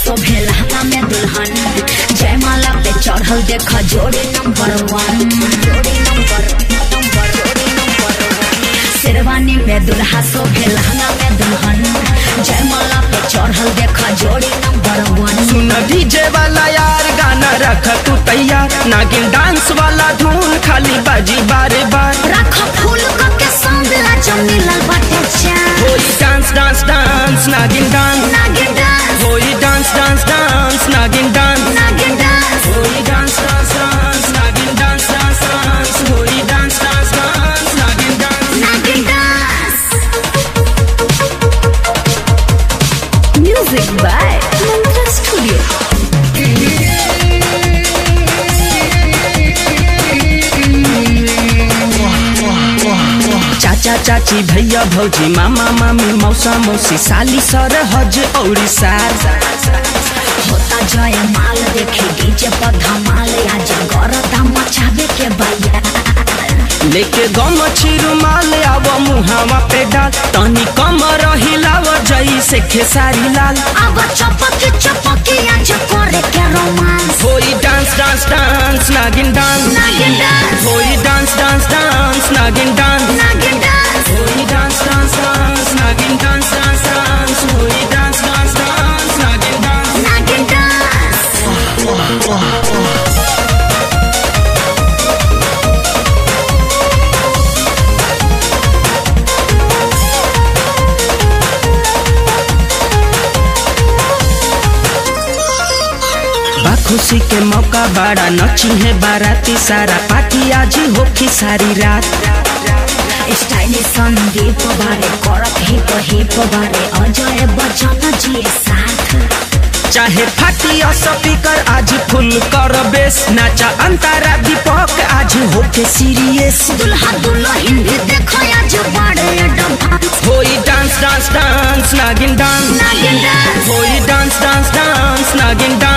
शोभे लहंगा में दुल्हन जयमाला पे चढ़ल देखा जोड़ी नंबर वन जोड़ी नंबर नंबर जोड़ी नंबर वन शेरवानी में दुल्हा शोभे लहंगा में दुल्हन जयमाला पे चढ़ल देखा जोड़ी नंबर वन सुन डीजे वाला यार गाना रख तू तैयार नागिन डांस वाला धुन खाली बाजी बारे बार रख फूल क के सांवला जो मिलल बाटे चान होई डांस डांस डांस नागिन डांस नागिन डांस होई डांस डांस डांस नागिन डांस नागिन डांस होई डांस डांस डांस नागिन डांस डांस डांस होई डांस डांस डांस नागिन डांस नागिन dance music by Mantra studio चाचा चाची भैया भौजी मामा मामी मौसा मौसी साली सर हज औरी सार होता जय माल देखे डीजे पर धमाल आज गरदा मचावे के भैया लेके गम रुमाल आव मुहावा पे डाल तनी कम रहिलाव जई से खेसारी लाल अब चपक चपक आज करे के रोमांस होई डांस डांस डांस नागिन डांस नागिन डांस होई डांस डांस डांस नागिन डांस नागिन डांस होई डांस डांस डांस नागिन डांस डांस डांस होई डांस डांस डांस नागिन डांस नागिन डांस बा खुशी के मौका बड़ा नची है बाराती सारा पार्टी आज होखी सारी रात स्टाइलिश संदीप बारे करत हिप हिप बारे अजय बच्चन जी साथ चाहे फाटी स्पीकर आज फुल कर बेस नाचा अंतारा दीपक आज होके सीरियस दुल्हा दुल्हन भी देखो आज बड़े एडवांस होई डांस डांस डांस नागिन डांस नागिन डांस होई डांस डांस डांस नागिन डांस